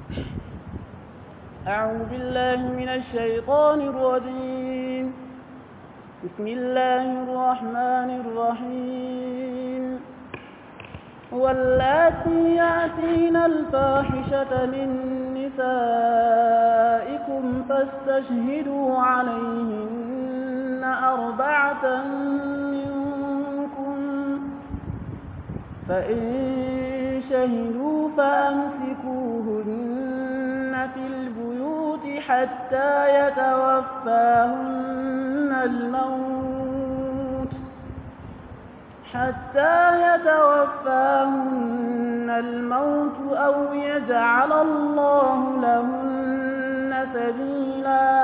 أعوذ بالله من الشيطان الرجيم بسم الله الرحمن الرحيم واللاتي يأتين الفاحشة من نسائكم فاستشهدوا عليهن أربعة منكم فإن شهدوا فأمسكوهن في البيوت حتى يتوفاهن الموت حتى يتوفاهن الموت أو يجعل الله لهن سبيلا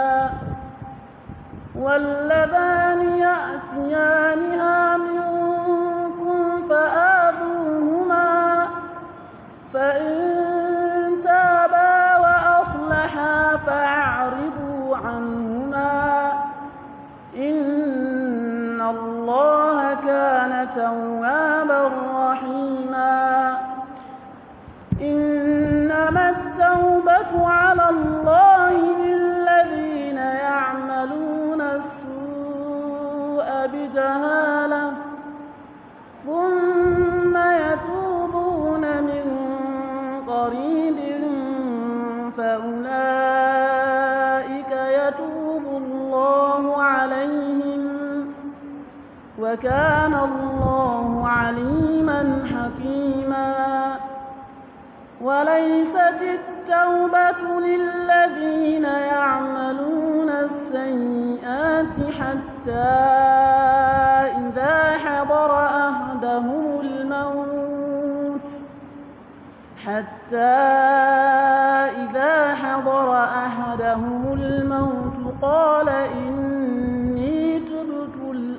واللذان يأتيانها منكم فآذوهما فإن تابا وأصلحا فأعرضوا عنهما إن الله كان توابا رحيما إنما التوبة على الله للذين يعملون السوء بجهالة ثم يتوبون من قريب فأولئك يتوب الله عليهم وكان الله عليما حكيما وليست التوبة للذين يعملون السيئات حتى إذا حضر أهدهم الموت حتى إذا حضر أحدهم الموت قال إني تبت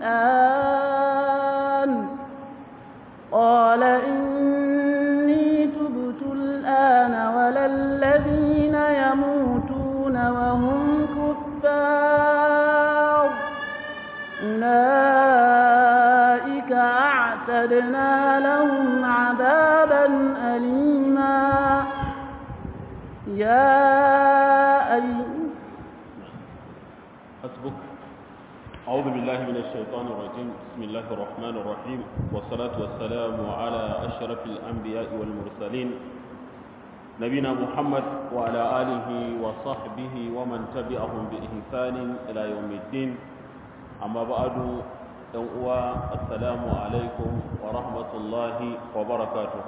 الآن قال إني تبت الآن ولا الذين يموتون وهم كفار أولئك أعتدنا لهم عذابا أليما يا أيها حسبك أعوذ بالله من الشيطان الرجيم بسم الله الرحمن الرحيم والصلاة والسلام على أشرف الأنبياء والمرسلين نبينا محمد وعلى آله وصحبه ومن تبعهم بإحسان إلى يوم الدين أما بعد uwa assalamu alaikum wa rahmatullahi wa barakatuh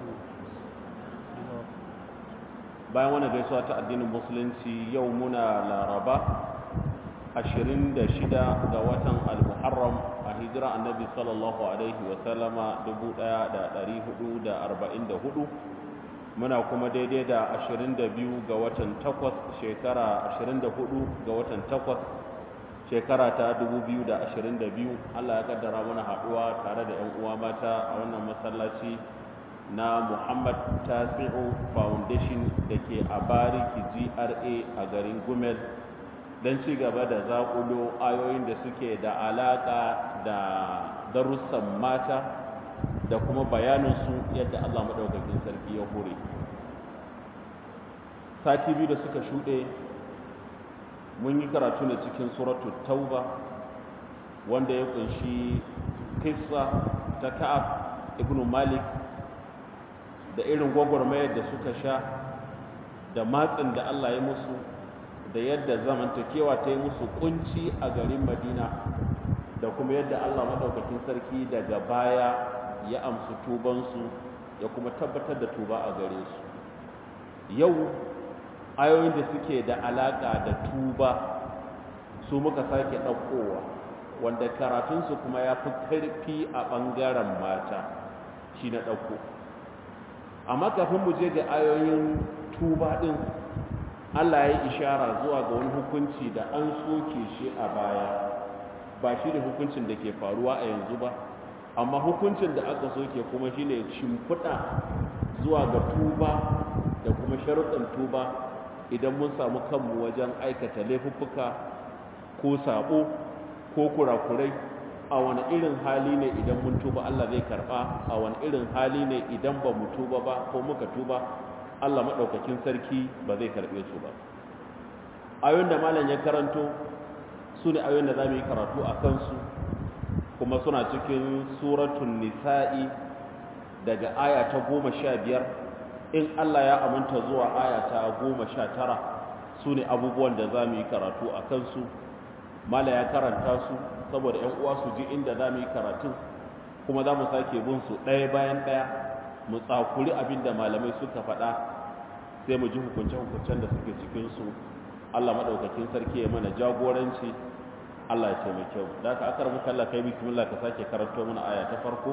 bayan wani gaisuwa ta addinin musulunci yau muna laraba 26 ga watan al-muharram a hijira annabi sallallahu alaihi wa sallama 1444 muna kuma daidai da 22 ga watan 8 shekara 24 ga watan 8 shekara ta 2022 Allah ya kaddara mana haduwa tare da ƴan uwa mata a wannan masallaci na Muhammad Tasi'u Foundation da ke a Bariki GRA a garin Gumel don ci gaba da zaƙulo ayoyin da suke da alaƙa da darussan mata da kuma bayaninsu yadda Allah maɗaukakin sarki ya hore. Sati biyu da suka shuɗe mun yi karatu ne cikin suratul tauba wanda ya kunshi kissa ta ka'ab ibn malik da irin gwagwarmayar da suka sha da matsin da Allah ya musu da yadda zamantakewa ta yi musu kunci a garin madina da kuma yadda Allah maɗaukakin sarki daga baya ya amsu tubansu ya kuma tabbatar da tuba a gare su yau ayoyin da suke da alaƙa da tuba su muka sake ɗaukowa wanda karatunsu kuma ya fi ƙarfi a ɓangaren mata shi na ɗauko amma kafin mu je ga ayoyin tuba ɗin allah ya yi ishara zuwa ga wani hukunci da an soke shi a baya ba shi ne hukuncin da ke faruwa a yanzu ba amma hukuncin da aka soke kuma shi ne shimfiɗa zuwa ga tuba da kuma sharuɗin tuba idan mun samu kanmu wajen aikata laifuffuka ko sabo ko kurakurai a wani irin hali ne idan mun tuba Allah zai karba a wani irin hali ne idan ba mu tuba ba ko muka tuba Allah maɗaukakin sarki ba zai karɓe su ba ayoyin da malam ya karanto su ne ayoyin da za mu yi karatu a kansu kuma suna cikin suratun nisa'i daga aya ta goma sha biyar in Allah ya aminta zuwa aya ta goma sha tara su ne abubuwan da za mu yi karatu a kansu mala ya karanta su saboda ‘yan uwa su ji inda za mu yi karatun kuma za mu sake bin su ɗaya bayan ɗaya mu tsakuri abin da malamai suka faɗa sai mu ji hukunce-hukuncen da suke cikinsu Allah maɗaukakin sarki ya mana jagoranci Allah ya taimake mu da aka akar muka Allah kai bismillah ka sake karanto mana aya ta farko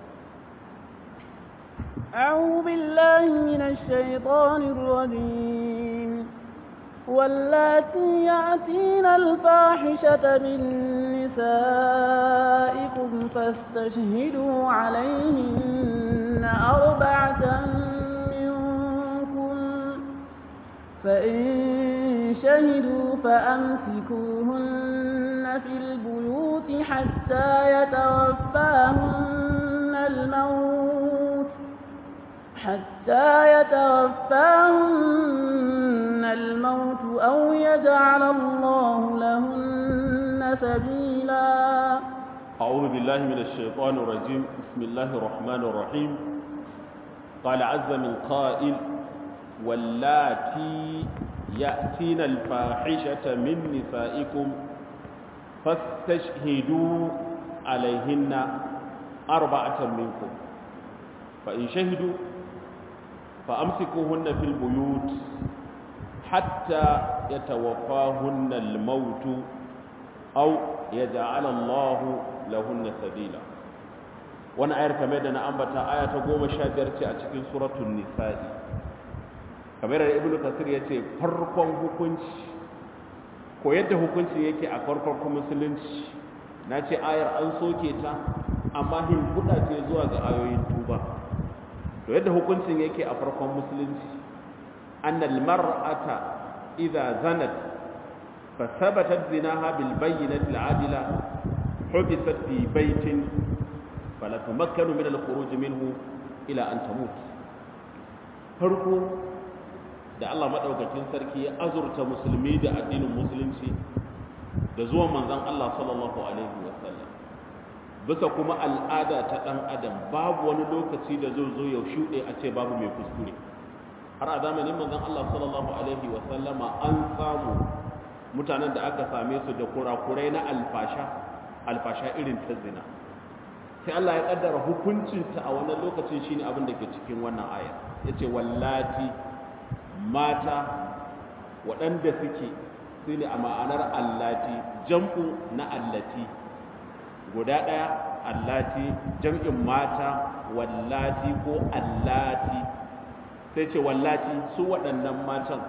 أعوذ بالله من الشيطان الرجيم واللاتي يأتين الفاحشة من نسائكم فاستشهدوا عليهن أربعة منكم فإن شهدوا فأمسكوهن في البيوت حتى يتوفاهن الموت حتى يتوفاهن الموت أو يجعل الله لهن سبيلا أعوذ بالله من الشيطان الرجيم بسم الله الرحمن الرحيم قال عز من قائل واللاتي يأتين الفاحشة من نسائكم فاستشهدوا عليهن أربعة منكم فإن شهدوا فأمسكوهن في البيوت حتى يتوفاهن الموت أو يجعل الله لهن سبيلا wani ayar kamar da na ambata aya ta goma sha biyar ce a cikin suratun nisa'i kamar da ibnu kasir ya ce farkon hukunci ko yadda hukunci yake a farkon musulunci na ce ayar an soke ta amma hin kuɗa ce zuwa ga ayoyin tuba to yadda hukuncin yake a farkon musulunci annal mar'ata idza zanat fa thabatat zinaha bil bayyinati al adila hubisat fi baytin fala tumakkanu min al khuruj minhu ila an tamut farko da Allah madaukakin sarki ya azurta musulmi da addinin musulunci da zuwan manzon Allah sallallahu alaihi wasallam bisa kuma al'ada ta ɗan adam babu wani lokaci da zai zo ya shuɗe a ce babu mai kuskure har a zamanin manzon Allah sallallahu alaihi wa sallama an samu mutanen da aka same su da kurakurai na alfasha alfasha irin ta zina sai Allah ya kaddara hukuncinta a wannan lokacin shine abin da ke cikin wannan aya yace wallati mata waɗanda suke su ne a ma'anar allati jam'u na allati guda ɗaya allati jam'in mata wallati ko allati sai ce wallati su waɗannan matan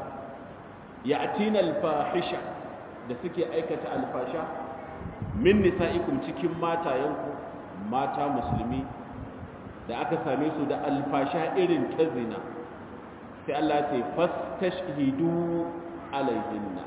ya atina alfahisha da suke aikata alfasha min nisa'ikum cikin matayenku mata musulmi da aka same su da alfasha irin ta zina sai Allah ce fastashhidu alaihinna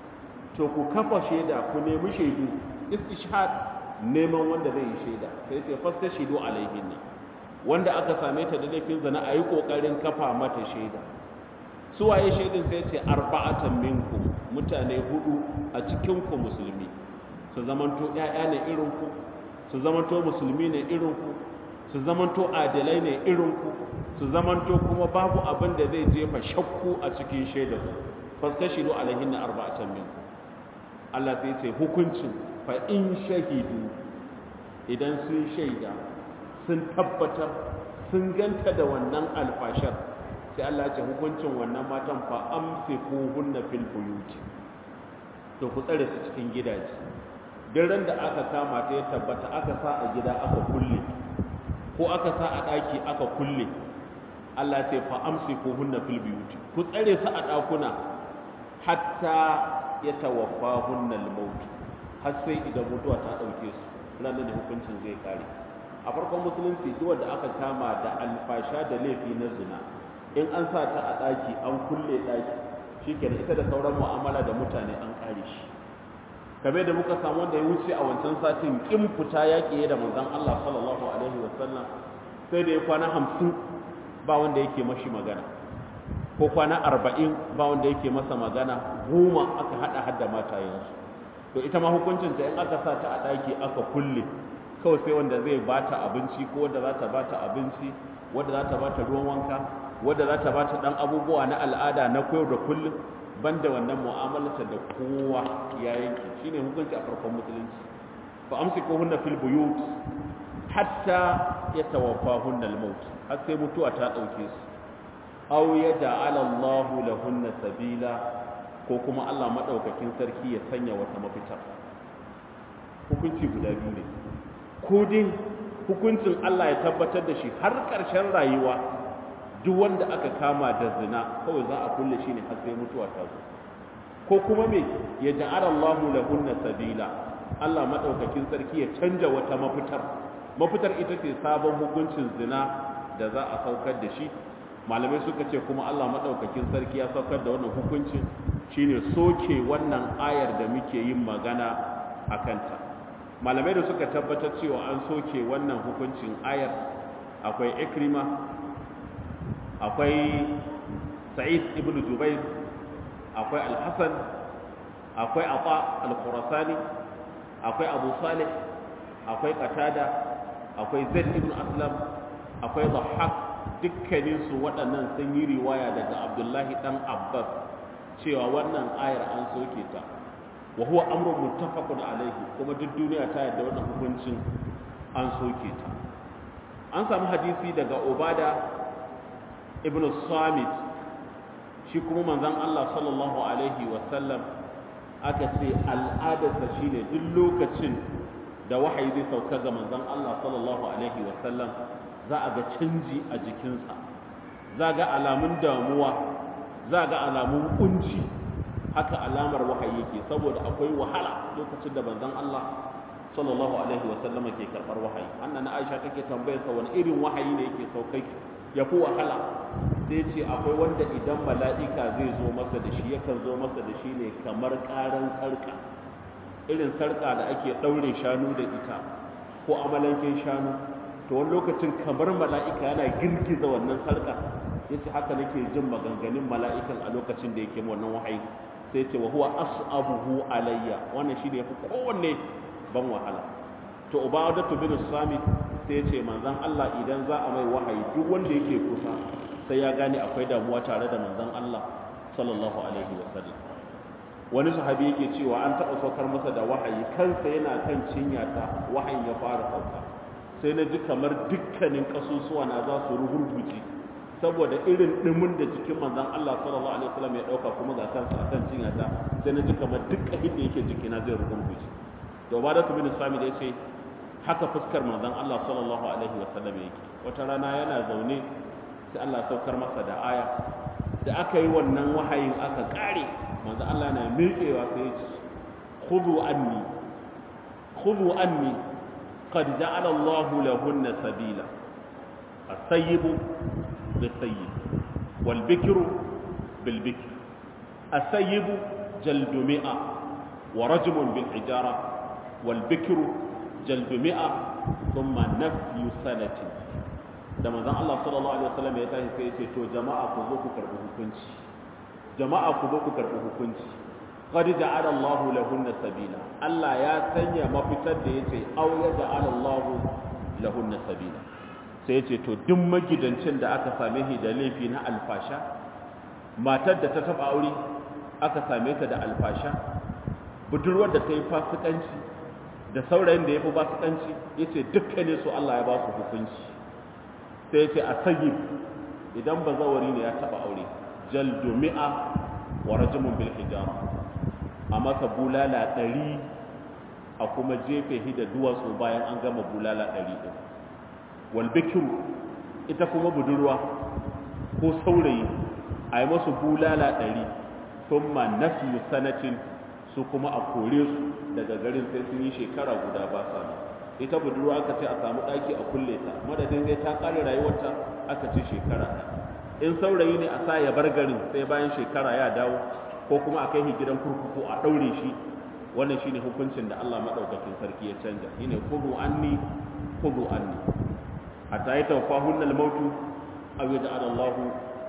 to ku kafa shaida ku nemi shaidu istishhad neman wanda zai yi shaida sai ce fastashhidu alaihinna wanda aka same ta da laifin zina ayi kokarin kafa mata shaida su waye shaidin sai ce arba'atan minkum mutane hudu a cikin ku musulmi su zamanto ƴaƴa ne irin ku su zamanto musulmi ne irin ku su zamanto adalai ne irin ku su zamanto kuma babu abin da zai jefa shakku a cikin shaidar fastashidu alaihin na arba'atan min Allah sai ce hukuncin fa in shahidu idan sun shaida sun tabbatar sun ganta da wannan alfashar sai Allah ce hukuncin wannan matan fa amsikuhunna fil buyuti to ku tsare su cikin gidaje duk ran da aka kama ta ya tabbata aka sa a gida aka kulle ko aka sa a ɗaki aka kulle Allah ce fa amsikuhunna fil buyuti ku tsare su a ɗakuna hatta ya tawaffahunna al-maut har sai idan mutuwa ta ɗauke su ranar da hukuncin zai kare a farkon musulunci duk wanda aka kama da alfasha da laifi na zina in an sa ta a ɗaki an kulle ɗaki shikenan ita da sauran mu'amala da mutane an kare shi kamar da muka samu wanda ya wuce a wancan satin kin fita yaƙi da manzon Allah sallallahu alaihi wasallam sai da ya kwana hamsin ba wanda yake mashi magana ko kwana arba'in ba wanda yake masa magana goma aka haɗa hadda matayensu to ita ma hukuncinta in aka sa ta a ɗaki aka kulle kawai sai wanda zai bata abinci ko wanda za ta bata abinci wanda za ta bata ruwan wanka wanda za ta bata ɗan abubuwa na al'ada na koyar da kullum banda wannan mu'amalarta da kowa ya yanke shine hukunci a farkon musulunci fa amsikuhunna fil buyut hatta yatawaffahunna al-maut har sai mutuwa ta dauke su aw yaj'ala Allahu lahunna sabila ko kuma Allah madaukakin sarki ya sanya wata mafita hukunci guda biyu ne ko dai hukuncin Allah ya tabbatar da shi har ƙarshen rayuwa duk wanda aka kama da zina kawai za a kulle shi ne har sai mutuwa ta zo ko kuma me ya ja'ala Allahu lahunna sabila Allah madaukakin sarki ya canja wata mafitar mafitar ita ce sabon hukuncin zina da za a saukar da shi malamai suka ce kuma Allah madaukakin sarki ya saukar da wannan hukuncin shine soke wannan ayar da muke yin magana a kanta malamai da suka tabbatar cewa an soke wannan hukuncin ayar akwai ikrima akwai sa'id ibn jubair akwai al-hasan akwai ata al-khurasani akwai abu salih akwai qatada akwai zaid ibn aslam akwai dhahhak dukkanin su waɗannan sun yi riwaya daga abdullahi dan abbas cewa wannan ayar an soke ta wa huwa amrun muttafaqun alayhi kuma duk duniya ta yarda wannan hukuncin an soke ta an samu hadisi daga ubada ibn samit shi kuma manzon Allah sallallahu alaihi wasallam aka ce al'adarsa shine duk lokacin da wahayi zai sauka ga manzon Allah sallallahu alaihi wasallam za a ga canji a jikinsa za ga alamun damuwa za ga alamun kunci haka alamar wahayi yake saboda akwai wahala lokacin da manzon Allah sallallahu alaihi wasallam ke karbar wahayi annan Aisha take tambayar sa wani irin wahayi ne yake saukai ya fi wahala sai ce akwai wanda idan mala'ika zai zo masa da shi yakan zo masa da shi ne kamar karan sarka irin sarka da ake daure shanu da ita ko amalankin shanu to wani lokacin kamar mala'ika yana girgiza wannan sarka yace haka nake jin maganganun mala'ikan a lokacin da yake wannan wahayi sai ce wa huwa as'abuhu alayya wannan shine yafi kowanne ban wahala to ubadatu bin samit sai ce manzon Allah idan za a mai wahayi duk wanda yake kusa sai ya gane akwai damuwa tare da manzon Allah sallallahu alaihi wasallam wani sahabi yake cewa an taɓa saukar masa da wahayi kansa yana kan cinyata wahayin ya fara sauka sai na ji kamar dukkanin kasusuwa na za su rugurguje saboda irin dimin da jikin manzon Allah sallallahu alaihi wasallam ya dauka kuma ga kansa akan cinyata sai na ji kamar dukkan da yake jikina zai rugurguje da ubadatu bin sami da yace haka fuskar manzon Allah sallallahu alaihi wasallam yake wata rana yana zaune sai Allah saukar masa da aya da aka yi wannan wahayin aka kare manzon Allah na miƙewa sai ya ce khudhu anni khudhu anni qad ja'ala Allah lahunna sabila as-sayyib bis-sayyib wal-bikru bil-bikr as-sayyib jaldu mi'a wa rajmun bil-hijara والبكر جلب مئة ثم نفي سنة da manzon Allah sallallahu alaihi wasallam ya tashi sai ya ce to jama'a ku zo ku karbi hukunci jama'a ku zo ku karbi hukunci qad ja'ala Allah lahunna sabila Allah ya sanya mafitar da yace aw ya ja'ala Allah lahunna sabila sai ya ce to duk magidancin da aka same shi da laifi na alfasha matar da ta taba aure aka same ta da alfasha budurwar da ta yi fasikanci da saurayin da ya fi fasikanci ya ce dukkanin su Allah ya ba su hukunci sai ya ce a sayi idan ba zawari ne ya taba aure jaldu mi'a wa rajimun bil hijara a masa bulala ɗari a kuma jefe shi da duwatsu bayan an gama bulala ɗari ɗin wal bikiru ita kuma budurwa ko saurayi a yi masu bulala ɗari sun ma nafi sanatin su kuma a kore su daga garin sai sun yi shekara guda ba sa nan ita budurwa aka ce a samu ɗaki a kulle ta madadin sai ta ƙare rayuwarta aka ce shekara in saurayi ne a sa ya bar garin sai bayan shekara ya dawo ko kuma a kai shi gidan kurkuku a ɗaure shi wannan shine hukuncin da Allah madaukakin sarki ya canja shine kudu anni kudu anni hatta ya tawfahunna al-mautu aw yaj'al Allahu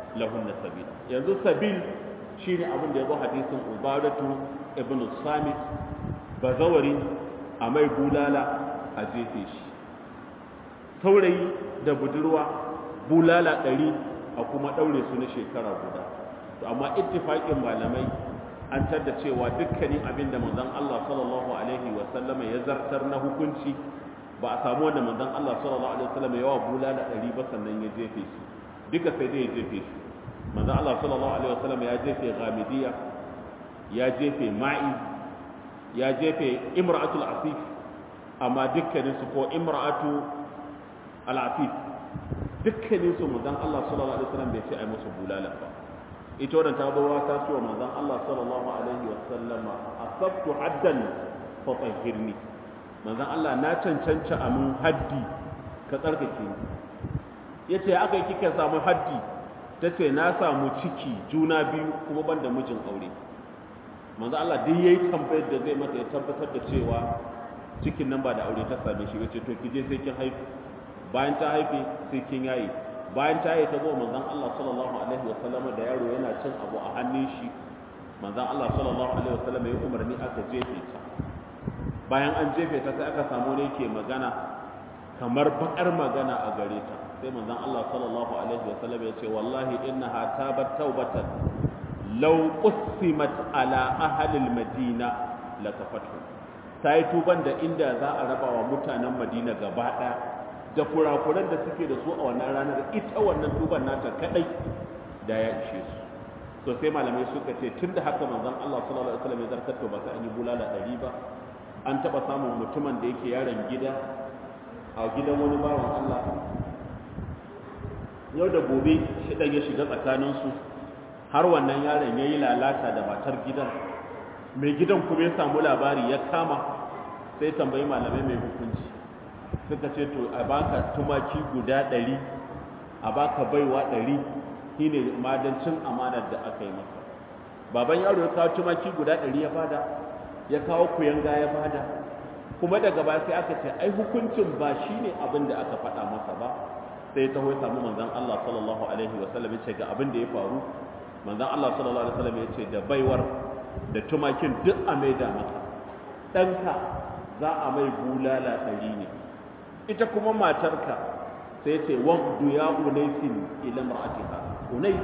lahunna sabila yanzu sabil shine abin da ya zo hadisin ubadatu ibn samit bazawari a mai bulala a jefe shi saurayi da budurwa bulala ɗari a kuma ɗaure su na shekara guda to amma ittifaƙin malamai an tadda cewa dukkanin abin da manzon Allah sallallahu alaihi wa sallama ya zartar na hukunci ba a samu wanda manzon Allah sallallahu alaihi wa sallama yawa bulala ɗari ba sannan ya jefe shi duka sai dai ya jefe shi manzon Allah sallallahu alaihi wa sallama ya jefe ghamidiyya ya jefe ma'i ya jefe imra'atul asif amma dukkanin su ko imra'atu al-asif dukkanin su manzon Allah sallallahu alaihi wasallam bai ce ai musu bulala ba ita wannan ta bawa ta ce wa manzon Allah sallallahu alaihi wasallam asabtu haddan fa tahhirni manzon Allah na cancanta a mun haddi ka tsarkake ni yace aka yi kika samu haddi tace na samu ciki juna biyu kuma ban da mijin aure manzo Allah duk yayi tambayar da zai mata ya tabbatar da cewa cikin nan ba da aure ta same shi yace to kije sai kin haifi bayan ta haife sai kin yayi bayan ta yi ta zo manzon Allah sallallahu alaihi wa sallam da yaro yana cin abu a hannun shi manzon Allah sallallahu alaihi wa sallam ya umarni aka jefe ta bayan an jefe ta sai aka samu ne ke magana kamar bakar magana a gare ta sai manzon Allah sallallahu alaihi wa sallam ya ce wallahi innaha tabat taubatan law qusimat ala ahli almadina lakafatu ta yi tuban da inda za a raba wa mutanen madina gaba ɗaya da kurakuran da suke da su a wannan ranar ita wannan tuban nata kadai da ya ishe su so sai malamai suka ce tun da haka manzon Allah sallallahu alaihi wasallam ya zartar to ba sai an yi bulala ɗari ba an taɓa samun mutumin da yake yaron gida a gidan wani bawan Allah yau da gobe shi ɗan ya shiga tsakaninsu har wannan yaron ya yi lalata da matar gidan mai gidan kuma ya samu labari ya kama sai tambayi malamai mai hukunci suka ce to a baka tumaki guda ɗari a baka baiwa ɗari shi ne madancin amanar da aka yi masa baban yaro ya kawo tumaki guda ɗari ya bada ya kawo kuyanga ya bada kuma daga baya sai aka ce ai hukuncin ba shi ne abin da aka faɗa masa ba sai ya taho ya samu manzon Allah sallallahu alaihi wa sallam ya ce ga abin da ya faru manzon Allah sallallahu alaihi wa sallam ya ce da baiwar da tumakin duk a maida masa ɗanka za a mai bulala ɗari ne ita kuma matarka sai ce waqdu ya unaisin ila mar'atiha unais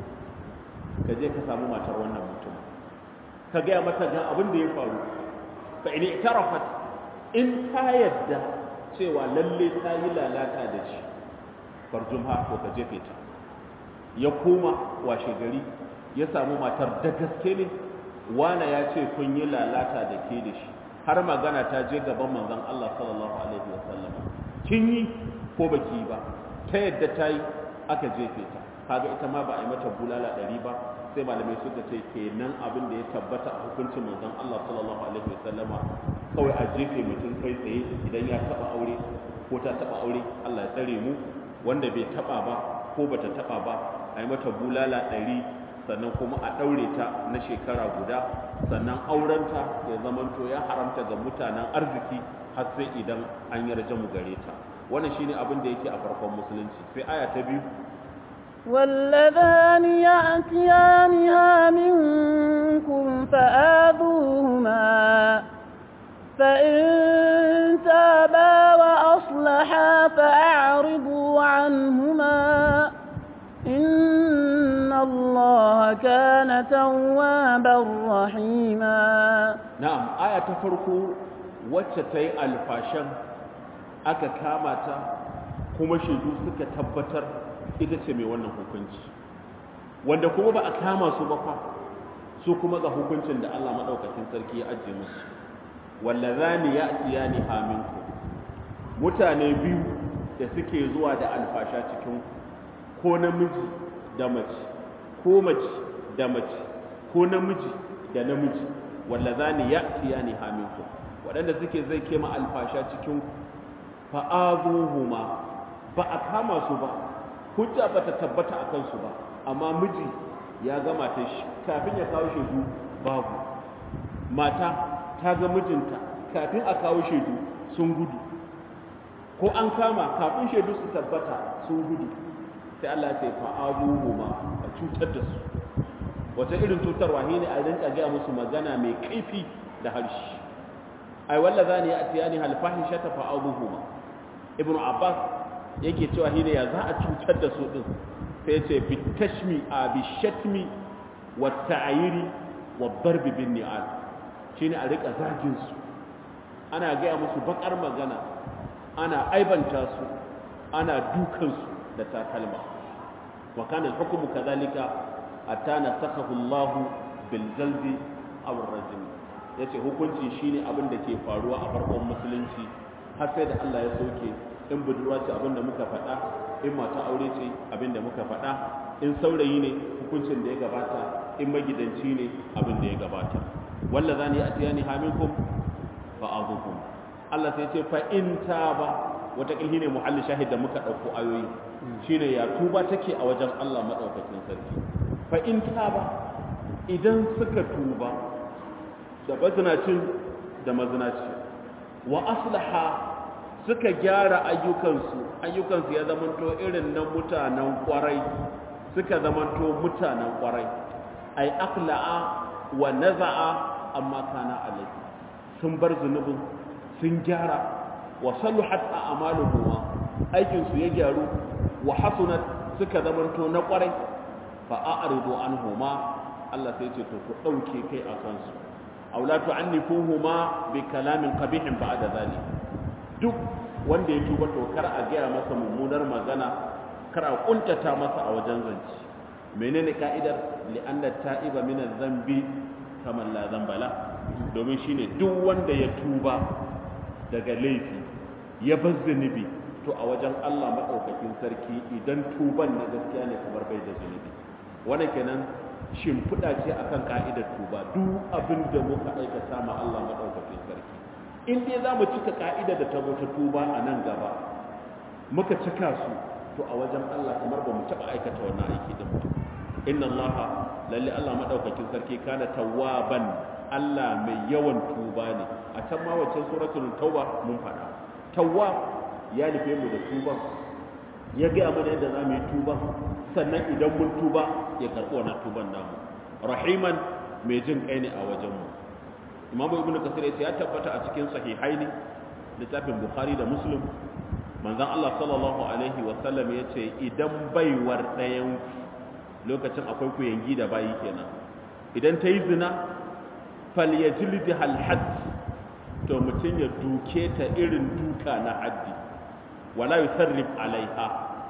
ka je ka samu matar wannan mutum ka gaya mata ga abin da ya faru fa in i'tarafat in ta yadda cewa lalle ta yi lalata da shi farjumha ko ka jefe ta ya koma washe gari ya samu matar da gaske ne wana ya ce kun yi lalata da ke da shi har magana ta je gaban manzon Allah sallallahu alaihi wasallam kin yi ko baki ba ta yadda ta yi aka jefe ta kaga ita ma ba a yi mata bulala ɗari ba sai malamai suka ce kenan abin da ya tabbata a hukuncin manzon Allah sallallahu alaihi wasallam kawai a jefe mutum kai tsaye idan ya taba aure ko ta taba aure Allah ya tsare mu wanda bai taba ba ko bata taba ba a yi mata bulala ɗari sannan kuma a ɗaure ta na shekara guda sannan aurenta ya zamanto ya haramta ga mutanen arziki har sai idan an yarda mu gare ta wannan shine abin da yake a farkon musulunci sai aya ta biyu واللذان يأتيانها منكم فآذوهما فإن تابا وأصلحا فأعرضوا عنهما إن الله كان توابا رحيما na'am aya ta farko wacce ta yi alfashan aka kama ta kuma shaidu suka tabbatar ita ce mai wannan hukunci wanda kuma ba a kama su ba fa su kuma ga hukuncin da Allah madaukakin sarki ya ajiye musu wallazani ya'tiyani aminku mutane biyu da suke zuwa da alfasha cikin ko namiji da mace ko mace da mace ko namiji da namiji wallazani ya'tiyani aminku waɗanda suke zai kema alfasha cikin fa'azuhuma ba a kama su ba hujja ba ta tabbata a kansu ba amma miji ya ga mata shi kafin ya kawo shaidu babu mata ta ga mijinta kafin a kawo shaidu sun gudu ko an kama kafin shaidu su tabbata sun gudu sai Allah ya ce fa'abuhuma a cutar da su wata irin cutarwa ne a rinka gaya musu magana mai kaifi da harshe ai walla zani ya atiyani hal fahishata fa'abuhuma ibnu abbas yake cewa shine ya za a cutar da su din sai ce bitashmi a bishatmi wa ta'ayiri wa darbi bin ni'al shine a rika zagin su ana gaya musu bakar magana ana aibanta su ana dukan su da takalma wa kana al-hukmu kadhalika hatta nasakhahu Allah bil jaldi aw ar-rajm yace hukunci shine abin da ke faruwa a farkon musulunci har sai da Allah ya soke in budurwa ce abin da muka faɗa in mata aure ce abin da muka faɗa in saurayi ne hukuncin da ya gabata in magidanci ne abin da ya gabata walla zani atiyani haminkum fa azukum Allah sai ce fa in taba wata kilhi ne muhalli shahid da muka dauko ayoyi shine ya tuba take a wajen Allah madaukakin sarki fa in taba idan suka tuba da bazinacin da mazinaci wa aslaha suka gyara ayyukansu ayyukansu ya zamanto irin na mutanen kwarai suka zamanto mutanen kwarai ai aqla'a wa naza'a amma kana alai sun bar zunubin sun gyara wa saluhat a'maluhum aikinsu ya gyaru wa hasunat suka zamanto na kwarai fa a'ridu anhuma Allah sai ce to ku dauke kai a kansu aw la tu'annifuhuma bi kalamin qabihin ba'da zalik duk wanda ya tuba to kar a gaya masa mummunar magana kar a kuntata masa a wajen zance menene ka'idar li'anna ta'iba min adh-dhanbi kaman la dhanba la domin shine duk wanda ya tuba daga laifi ya bar zunubi to a wajen Allah madaukakin sarki idan tuban na gaskiya ne kamar bai da zunubi wannan kenan shimfiɗa ce akan ka'idar tuba duk abin da muka aikata ma Allah madaukakin sarki in dai za mu cika ka'ida da ta ta tuba a nan gaba muka cika su to a wajen Allah kamar ba mu taɓa aikata wannan aiki din ba inna Allah lalle Allah madaukakin sarki kana tawwaban Allah mai yawan tuba ne a can ma wacce suratul tauba mun faɗa tawwab ya nufe mu da tuba ya gaya mana yadda za mu yi tuba sannan idan mun tuba ya karɓi wannan tuban namu rahiman mai jin kai ne a wajenmu mu imam ibnu kasir yace ya tabbata a cikin sahihaini littafin bukhari da muslim manzon Allah sallallahu alaihi wa sallam yace idan baiwar ɗayan lokacin akwai ku yangi da bayi kenan idan ta yi zina falyajlid hal hadd to mutun ya duke ta irin duka na haddi wala yusarrif alaiha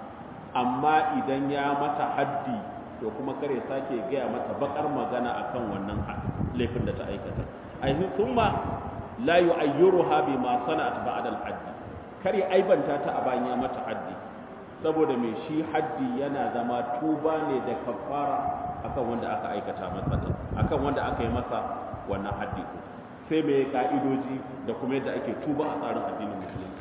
amma idan ya mata haddi to kuma kare sake gaya mata bakar magana akan wannan laifin da ta aikata aihin thumma la yu'ayyiruha bima sana'at ba'da al-hadd kare aibanta ta a bayan ya mata haddi saboda mai shi haddi yana zama tuba ne da kafara akan wanda aka aikata masa din akan wanda aka yi masa wannan haddi sai mai ka'idoji da kuma yadda ake tuba a tsarin addinin musulunci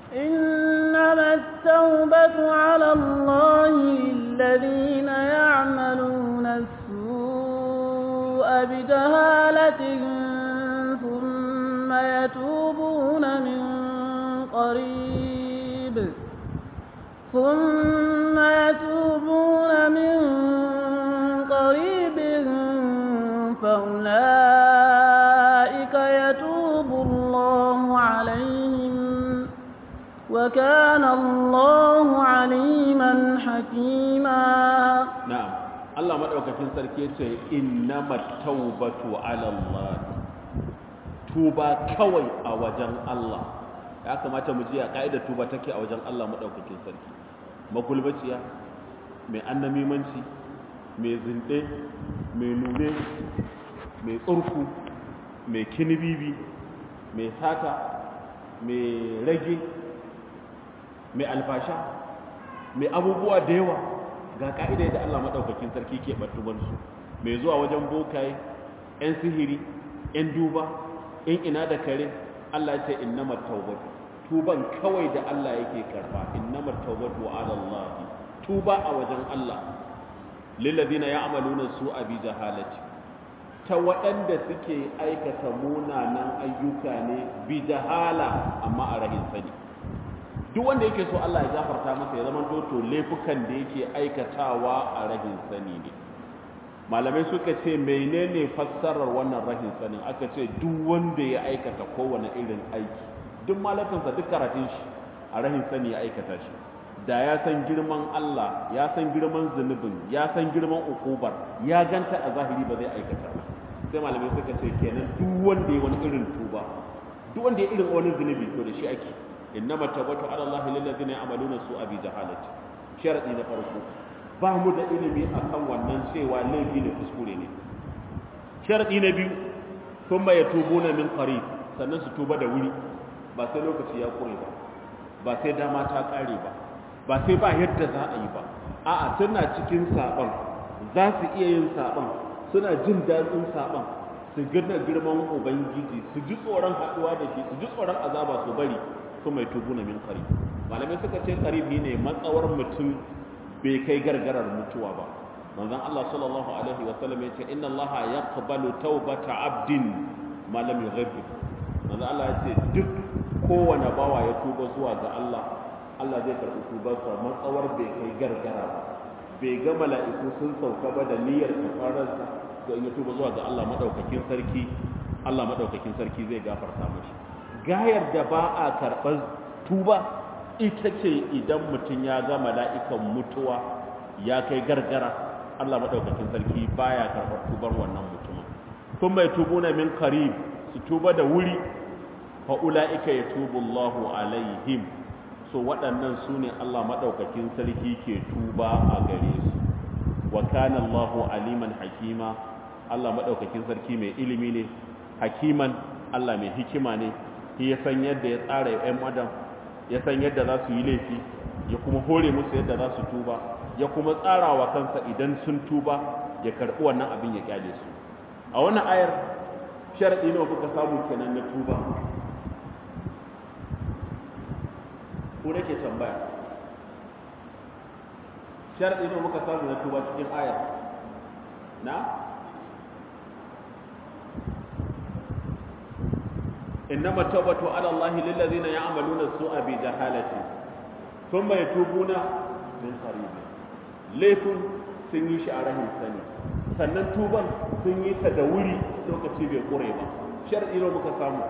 إنما التوبة على الله للذين يعملون السوء بجهالة ثم يتوبون من قريب ثم يتوبون من قريب فأولئك يتوب الله عليهم وكان الله عليما حكيما na'am Allah madaukakin sarki yace innamat tawbatu ala Allah tuba kawai a wajen Allah ya kamata mu ji a ka'idar tuba take a wajen Allah madaukakin sarki magulbaciya mai annamimanci mai zinde mai nune mai tsurku mai kinibibi mai sata mai rage mai alfasha mai abubuwa da yawa ga ka'idai da Allah maɗaukakin sarki ke ɓattubansu mai zuwa wajen bokaye 'yan sihiri 'yan duba in ina da kare Allah ce innamar taubatu tuban kawai da Allah yake karba innamar taubatu ala Allah tuba a wajen Allah lillazina ya'maluna su'a bi jahalati ta waɗanda suke aikata munanan ayyuka ne bi jahala amma a rahin sani duk wanda yake so Allah ya gafarta masa ya zama to laifukan da yake aikatawa a rahin sani ne malamai suka ce menene fassarar wannan rahin sanin aka ce duk wanda ya aikata kowane irin aiki duk malakansa duk karatun shi a rahin sani ya aikata shi da ya san girman Allah ya san girman zunubin ya san girman ukubar ya ganta a zahiri ba zai aikata ba sai malamai suka ce kenan duk wanda ya wani irin tuba duk wanda ya irin wani zunubi to da shi ake innama tawbatu ala Allah lil ladina ya'maluna su'a bi jahalati sharadi na farko ba mu da ilimi akan wannan cewa laifi ne kuskure ne sharadi na biyu thumma yatubuna min qarib sannan su tuba da wuri ba sai lokaci ya kure ba ba sai dama ta kare ba ba sai ba yadda za a yi ba a'a suna cikin saban za su iya yin saban suna jin daɗin saban su gina girman ubangiji su ji tsoron haɗuwa da shi su ji tsoron azaba su bari su mai tubu na min qarib malamai suka ce qarib ne matsawar mutum bai kai gargarar mutuwa ba manzon Allah sallallahu alaihi wa sallam yace inna Allah yaqbalu tawbata abdin ma lam yughabbir manzon Allah yace duk kowane bawa ya tuba zuwa ga Allah Allah zai karɓi tubarsa matsawar bai kai gargara ba bai ga mala'iku sun sauka ba da niyyar kafararsa to in ya tuba zuwa ga Allah madaukakin sarki Allah madaukakin sarki zai gafarta mashi gayar da ba a karɓar tuba ita ce idan mutum ya ga mala'ikan mutuwa ya kai gargara Allah madaukakin sarki baya karɓar tubar wannan mutumin kun mai tubuna min qarib su tuba da wuri fa ulaika yatubu Allahu alaihim so waɗannan su ne Allah maɗaukakin sarki ke tuba a gare su wa kana Allahu aliman hakima Allah maɗaukakin sarki mai ilimi ne hakiman Allah mai hikima ne shi ya san yadda ya tsara ‘yan adam ya san yadda za su yi laifi ya kuma hore musu yadda za su tuba ya kuma tsara wa kansa idan sun tuba ya karɓi wannan abin ya kyale su a wannan ayar sharaɗi nawa kuka samu kenan na tuba ko nake tambaya sharadi ne muka samu na tuba cikin ayar na innama tawbatu ala allahi lil ladina ya'maluna su'a bi jahalati thumma yatubuna min qarib laifin sun yi shi a rahin sani sannan tuban sun yi ta da wuri lokaci bai kure ba sharadi ne muka samu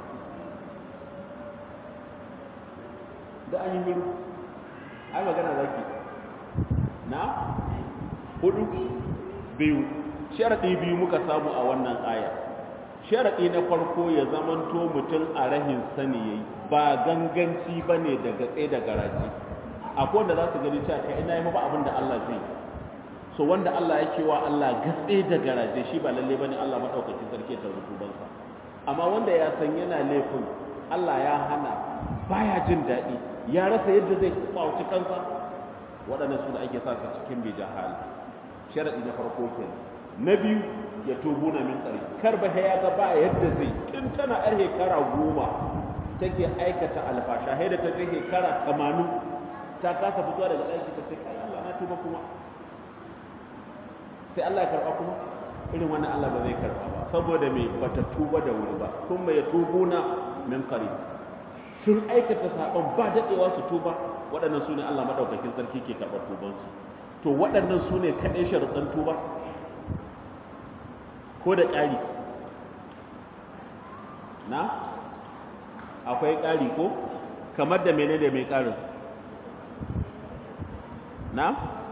da an yi miru ai magana zaki na hudu biyu sharaɗi biyu muka samu a wannan aya sharaɗi na farko ya zamanto mutum a rahin sani yayi ba ganganci ba ne da gatse da garaji akwai wanda za su gani cewa kai ina yi ba abin da Allah zai so wanda Allah ya cewa Allah gatse da garaje shi ba lalle bane Allah madaukakin sarki ta rububansa amma wanda ya san yana laifin Allah ya hana baya jin daɗi ya rasa yadda zai kwauci kansa waɗannan su da ake sa su cikin bai jahal sharaɗi na farko ke na biyu ya tubu na min tsari kar ba ya ga ba yadda zai tun tana yar shekara goma take aikata alfasha da ta je shekara tamanin ta kasa fitowa daga ɗaki ta ce kai Allah na tuba kuma sai Allah ya karɓa kuma irin wannan Allah ba zai karɓa ba saboda me bata tuba da wuri ba kuma ya tubuna min qarib sun aikata saɓon ba daɗewa su tuba waɗannan su ne Allah maɗaukakin sarki ke karɓar tubansu to waɗannan su ne kaɗai sharuɗan tuba ko da ƙari na akwai ƙari ko kamar da mene da mai ƙarin na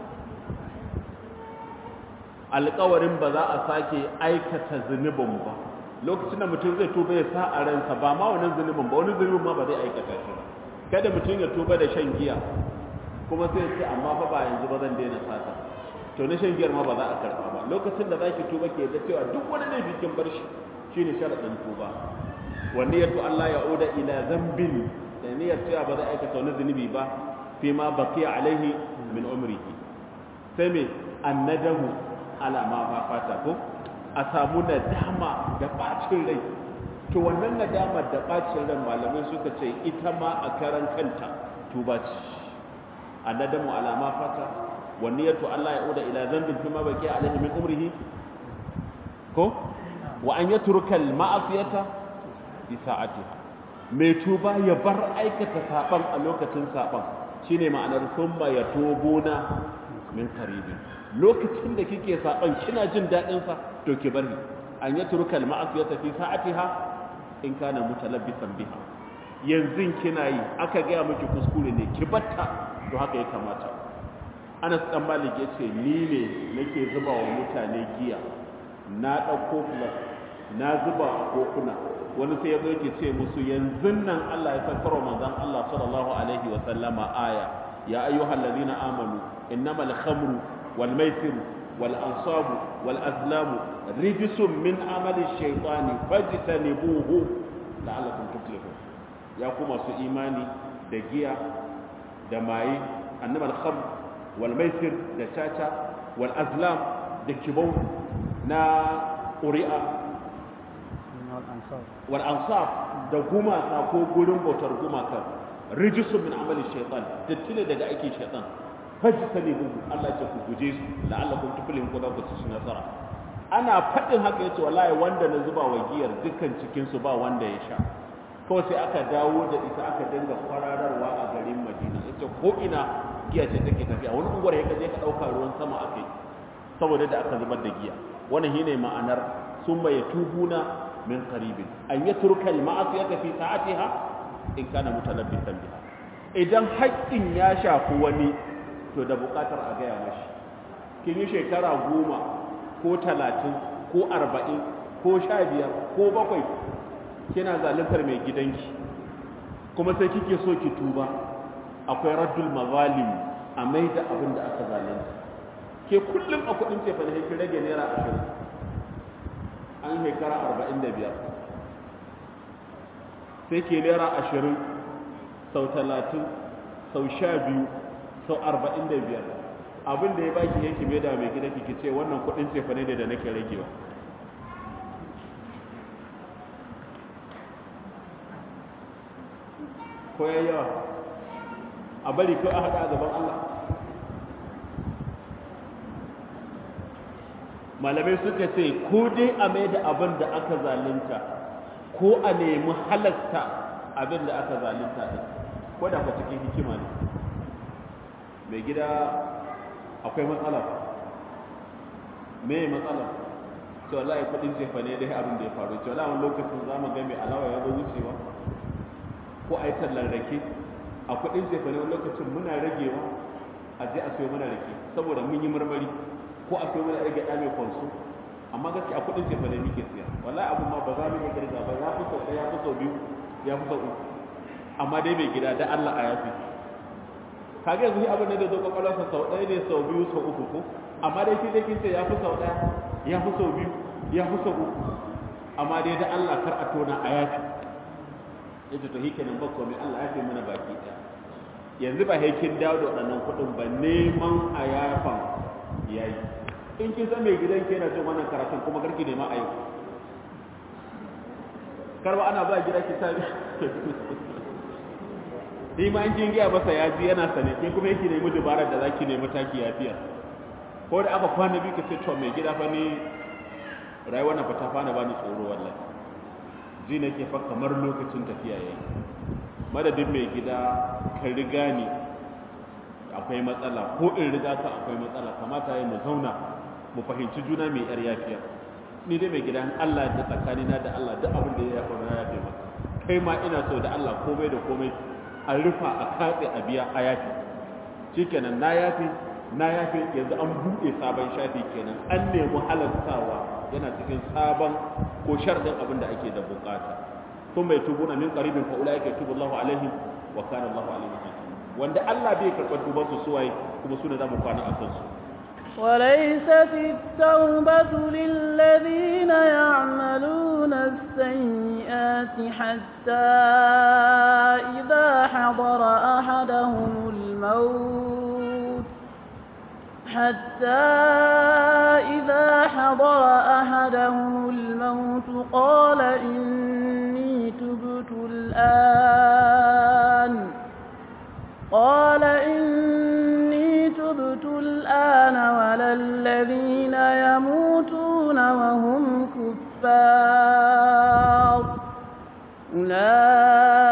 alƙawarin ba za a sake aikata zunubin ba lokacin da mutum zai tuba ya sa a ransa ba ma wannan zunubin ba wani zunubin ma ba zai aikata shi ba kada mutum ya tuba da shan giya kuma sai ce amma fa ba yanzu ba zan daina sata to na shan giyar ma ba za a karba ba lokacin da zaki tuba ke da cewa duk wani laifi kin bar shi shine sharadin tuba wa niyyatu Allah ya uda ila zambin da niyyar cewa ba za a aikata wani zunubi ba fi ma baqiya alaihi min umrihi sai me annadahu ala ma fa fata ko a samu nadama da bacin rai to wannan nadamar da bacin ran malamai suka ce ita ma a karan kanta tuba ce annadamu ala ma fata wa niyyatu Allah yauda ila dhanbin fima baqi alayhi min umrihi ko wa an yatruka al ma'asiyata bi sa'atiha mai tuba ya bar aikata saban a lokacin saban shine ma'anar summa yatubuna min qaribin lokacin da kike saban kina jin dadin sa to ki bari an yatruka al-ma'siyata fi sa'atiha in kana mutalabbisan biha yanzu kina yi aka gaya miki kuskure ne ki batta to haka ya kamata Anas dan Malik yace ni ne nake zuba wa mutane giya na dauko plus na zuba a kokuna wani sai ya zo yake ce musu yanzu nan Allah ya saukar manzon Allah sallallahu alaihi wa sallama aya ya ayyuhal ladina amanu innamal khamru wal maisir wal ansabu wal azlamu rijsun min amali shaytani fajtanibuhu la'allakum tuflihun ya ku masu imani da giya da maye annamal khamr wal maisir da caca wal azlam da kibau na ƙuri'a wal ansab da gumaka ko gurin bautar gumaka rijisun min amali shaitan dattile daga aikin shaitan fajtani hu Allah ce ku guje su la'allakum tuflihun ko za ku ci nasara ana faɗin haka yace wallahi wanda na zuba wa giyar dukkan cikin su ba wanda ya sha kawai sai aka dawo da ita aka dinga kwarararwa a garin Madina yace ko ina giya ce take tafiya wani unguwar ya kaje ka dauka ruwan sama akai saboda da aka zubar da giya wannan shine ma'anar summa yatubuna min qaribin an yatruka al-ma'asiyata fi sa'atiha in kana mutalabbisan biha idan haƙƙin ya shafi wani to da buƙatar a gaya mashi kin yi shekara goma ko talatin ko arba'in ko sha biyar ko bakwai kina zaluntar mai gidanki kuma sai kike so ki tuba akwai raddul mazalim a mai da abin da aka zalunta ke kullum a kudin cefa da kin rage naira ashirin an shekara arba'in da biyar sai ke naira ashirin sau talatin sau sha biyu sau arba'in da biyar abin da ya baki yanki mai da mai gida kike ce wannan kudin cefa ne da nake ragewa ko ya yawa a bari ko a haɗa a gaban Allah malamai suka ce ko dai a mai da abin da aka zalunta ko a nemi halatta abin da aka zalunta ɗin ko da ka cikin hikima ne mai gida akwai matsala me matsala to wallahi kudin jefa ne dai abin da ya faru to wallahi wani lokacin za mu ga mai alawa ya zo wucewa ko a yi tallar rake a kudin jefa ne wani lokacin muna ragewa a je a sayo mana rake saboda mun yi marmari ko a sayo mana rage ɗa mai kwanso amma gaskiya a kudin jefa ne muke siya wallahi abin ma ba za mu iya kirga ba ya fi sau ɗaya ya fi sau biyu ya fi sau uku amma dai mai gida da Allah a yafi kage yanzu abin da zai zo kwakwalwarsa sau ɗaya ne sau biyu sau uku ko amma dai shi dai kin ce ya fi sau ɗaya ya fi sau biyu ya fi sau uku amma dai da Allah kar a tona a yafi yace to hike nan ba komai Allah ya fi mana baki ɗaya yanzu ba haikin dawo da waɗannan kuɗin ba neman a yafan yayi in kin san mai gidan ke na jin wannan karatun kuma garki nema a yau karba ana ba gida ki tabi shi ma in kin gaya masa ya ji yana sane kin kuma yake nemi dubarar da zaki nemi taki yafiya ko da aka kwana biyu ka ce to mai gida fa ni rayuwar na fata fana bani tsoro wallahi ji nake fa kamar lokacin tafiya yayi madadin mai gida ka riga ni akwai matsala ko in riga ka akwai matsala kamata yayi mu zauna mu fahimci juna mai yar yafiya ni dai mai gida Allah da tsakanina da Allah duk abin da ya faru na yafe maka kai ma ina so da Allah komai da komai a rufa a katse a biya a yafi shikenan na yafi na yafi yanzu an buɗe sabon shafi kenan an nemi halartawa yana cikin sabon ko sharɗin abin da ake da bukata sun mai tubu na min qaribin fa ulai yake tubu Allahu alaihim wa kana Allahu alaihim hakim wanda Allah bai karɓar tuban su suwaye kuma su ne za mu kwana a kansu وليست التوبة للذين يعملون السيئات حتى إذا حضر أحدهم الموت حتى إذا حضر أحدهم الموت قال إني تبت الآن قال إني تبت الآن ولا الذين يموتون وهم كفار أولئك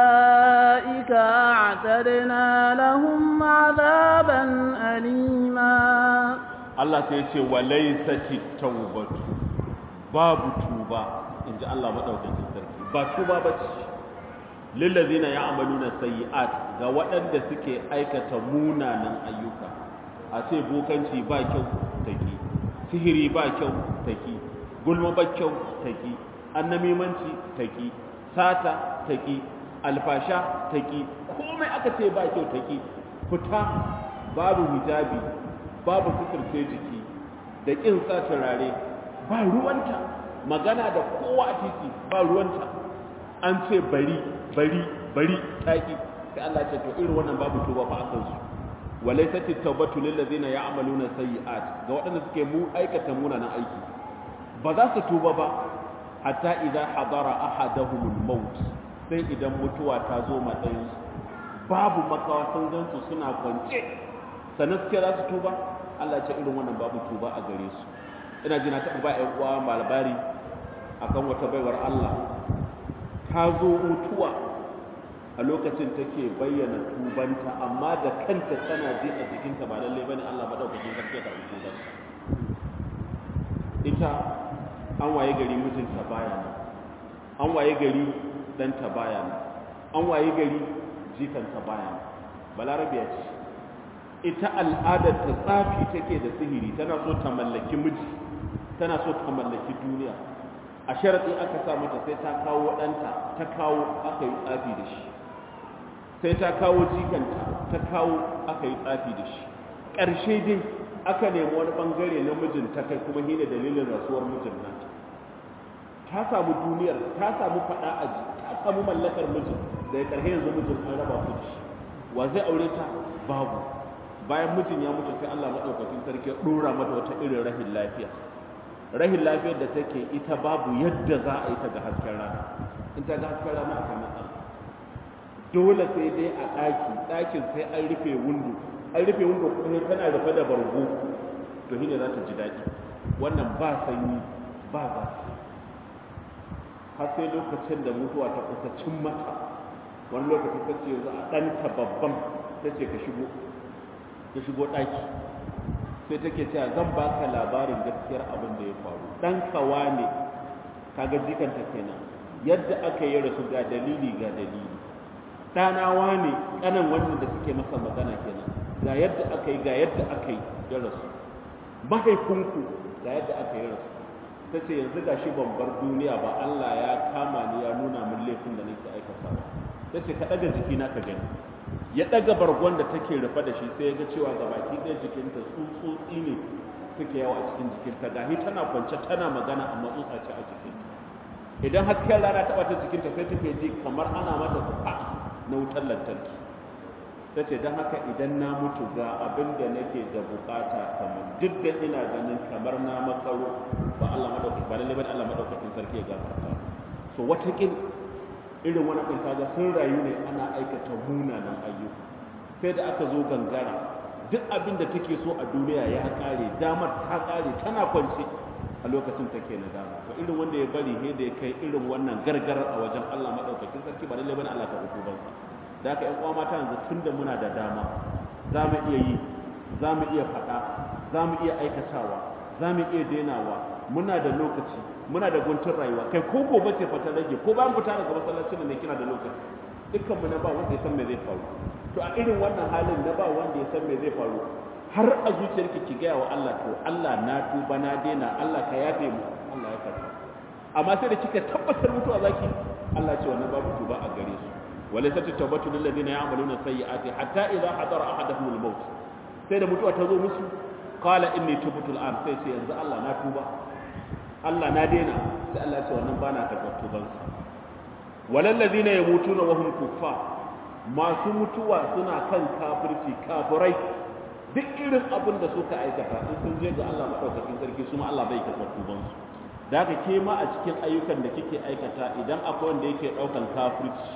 Allah sai ya ce walaysati tawbatu babu tuba inji Allah madaukakin sarki ba tuba bace lillazina ya'maluna sayyi'at ga waɗanda suke aikata munanan ayyuka a ce bokanci ba kyau take sihiri ba kyau take gulma ba kyau take annamimanci take sata take alfasha take komai aka ce ba kyau take fita babu hijabi babu suturce jiki da kin sa turare ba ruwanta magana da kowa a titi ba ruwanta an ce bari bari bari taki sai Allah ce to irin wannan babu tuba fa akan su walaysat at-tawbatu lil ladina ya'maluna sayyi'at ga waɗanda suke mu aikata munanan aiki ba za su tuba ba hatta idza hadara ahaduhumul maut sai idan mutuwa ta zo matsayin babu makawa sun gansu suna kwance sannan suke za su tuba Allah ce irin wannan babu tuba a gare su ina ji na taɓa ba ƴan uwa malabari akan wata baiwar Allah ta zo mutuwa a lokacin take bayyana tubanta amma da kanta tana ji a jikinta ba lallai bane Allah madaukakin sarki ya karɓi tuban ita an waye gari mijinta baya nan an waye gari ɗanta baya nan an waye gari jikanta baya nan balarabiya ce ita al'adar ta tsafi take da sihiri tana so ta mallaki miji tana so ta mallaki duniya a sharaɗi aka sa mata sai ta kawo ɗanta ta kawo aka yi tsafi da shi sai ta kawo jikanta ta kawo aka yi tsafi da shi ƙarshe dai aka nemi wani ɓangare na mijin ta kai kuma hina dalilin rasuwar mijin nan ta samu duniyar ta samu faɗa a ji ta samu mallakar mijin da ya ƙarshe yanzu mijin an raba su da shi wa zai aure ta babu bayan mijin ya mutu sai Allah maɗaukakin sarki ya ɗora mata wata irin rahin lafiya rahin lafiyar da take ita babu yadda za a yi ta ga hasken rana in ta ga hasken rana a kan matsala dole sai dai a ɗaki ɗakin sai an rufe windo an rufe windo kuma tana rufe da bargo to shine za ta ji daɗi wannan ba sanyi ba zafi har sai lokacin da mutuwa ta kusa cin mata wani lokaci ta ce za a ɗanta babban ta ce ka shigo ka shigo ɗaki sai take cewa zan baka labarin gaskiyar abin da ya faru dan kawa ne kaga jikanta kenan yadda aka yi rasu ga dalili ga dalili ɗanawa ne ƙanan wannan da suke masa magana kenan ga yadda aka yi ga yadda aka yi ya rasu mahaifinku ga yadda aka yi rasu ta ce yanzu ga shi ban bar duniya ba Allah ya kama ni ya nuna min laifin da nake aikata ta ce ka ɗaga jikina ka gani ya ɗaga bargon da take rufe da shi sai ya ga cewa ga baki ɗaya jikinta tsutsotsi ne suke yawa a cikin jikinta gahi tana kwance tana magana amma tsutsa ce a jikinta idan hasken rana taɓa ta jikinta sai take ji kamar ana mata kuka na wutar lantarki ta ce don haka idan na mutu ga abin da nake da bukata kamar duk da ina ganin kamar na makaro ba Allah madaukakin ba lalle bane Allah madaukakin sarki ya gafarta so wata irin wani ɗin kaga sun rayu ne ana aikata munanan ayyuka sai da aka zo gangara duk abin da take so a duniya ya ƙare damar ta ƙare tana kwance a lokacin take na dama to irin wanda ya bari he da ya kai irin wannan gargarar a wajen Allah madaukakin sarki ba lallai bane Allah ta hukuban sa da haka ƴan uwa mata yanzu tunda muna da dama za mu iya yi za mu iya faɗa za mu iya aikatawa za mu iya denawa muna da lokaci muna da guntun rayuwa kai ko gobe ce fata rage ko bayan fita daga masallacin ne kina da lokaci dukkan mu na ba wanda ya san me zai faru to a irin wannan halin na ba wanda ya san me zai faru har a zuciyarki ki gaya wa Allah to Allah na tuba na daina Allah ka yafe mu Allah ya karba amma sai da kika tabbatar mutuwa zaki Allah ce wannan babu tuba a gare su walaysa tawbatu lil ladina ya'maluna sayyi'ati hatta idha hadara ahaduhum al-maut sai da mutuwa ta zo musu qala inni tubtu al-an sai sai yanzu Allah na tuba Allah na daina sai Allah ce wannan bana karɓar tubansa walal ladina yamutuna wa hum kuffar masu mutuwa suna kan kafirci kafirai duk irin abin da suka aikata in sun je ga Allah madaukakin sarki su ma Allah bai karɓar tubansu da haka ke ma a cikin ayyukan da kike aikata idan akwai wanda yake ɗaukan kafirci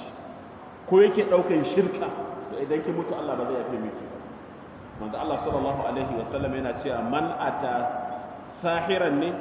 ko yake ɗaukan shirka to idan ki mutu Allah ba zai yafe miki manzo Allah sallallahu alaihi wa sallam yana cewa man ata sahiran ne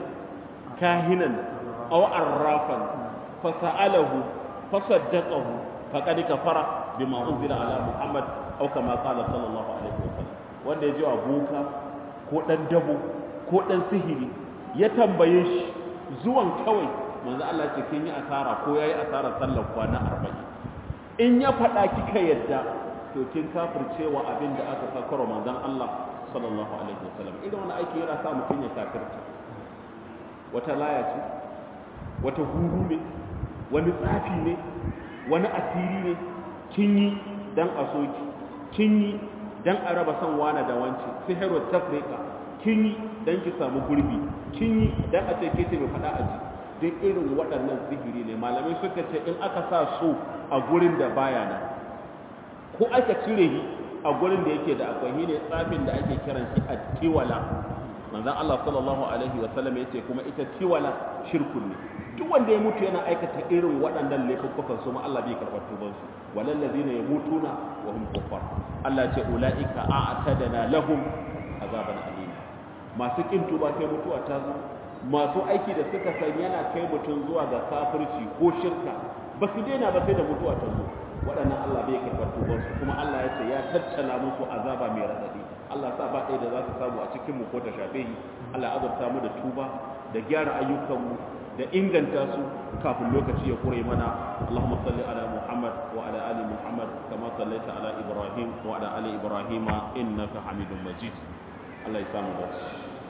kahinan aw arrafan fasa'alahu fasaddaqahu faqad kafara bima unzila ala muhammad aw kama qala sallallahu alaihi wa sallam wanda ya ji wa boka ko dan dabo ko ɗan sihiri ya tambaye shi zuwan kawai manzo Allah ce kin yi asara ko yayi asara sallar kwana 40 in ya faɗa kika yadda to kin kafircewa abin da aka sakaro manzon Allah sallallahu alaihi wasallam idan wani aiki yana sa mutum ya kafirta wata laya ce wata huru ne wani tsafi ne wani asiri ne kin yi dan a soki kin yi dan a raba san wana da wance sihiru tafrika kin yi dan ki samu gurbi kin yi dan a ce ke ce mai fada a ji duk irin waɗannan sihiri ne malamai suka ce in aka sa so a gurin da baya nan ko aka cire shi a gurin da yake da akwai ne tsafin da ake kiran shi a tiwala manzon Allah sallallahu alaihi wa sallam yace kuma ita tiwala shirkun ne duk wanda ya mutu yana aikata irin waɗannan laifukan su ma Allah bai karɓar tuban su walal ladina yamutuna wa hum kuffar Allah ce ulaika a'tadana lahum azaban alim masu kin tuba sai mutuwa ta zo masu aiki da suka san yana kai mutum zuwa ga kafirci ko shirka ba su daina ba sai da mutuwa ta zo waɗannan Allah bai karɓar tuban su kuma Allah ya ce ya tattala musu azaba mai radadi Allah sa ba ɗaya da za su samu a cikin mu ko ta shafe yi Allah azurta mu da tuba da gyara ayyukanmu da inganta su kafin lokaci ya kure mana Allahumma salli ala Muhammad wa ala ali Muhammad kama sallaita ala Ibrahim wa ala ali Ibrahim innaka Hamidum Majid Allah ya samu dace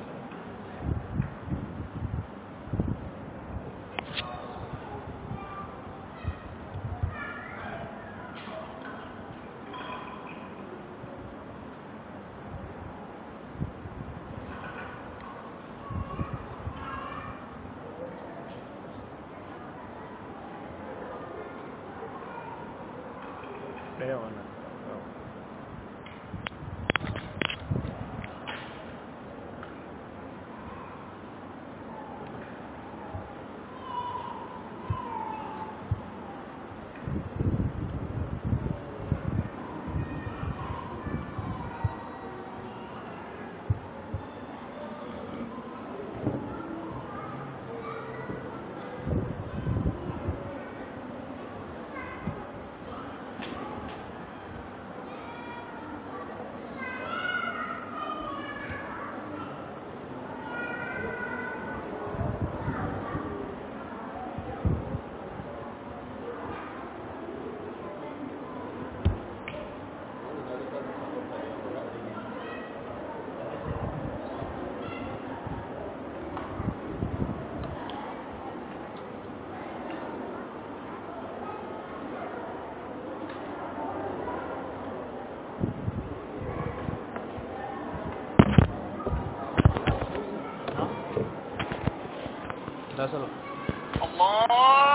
ɗaya wannan ta sallah الله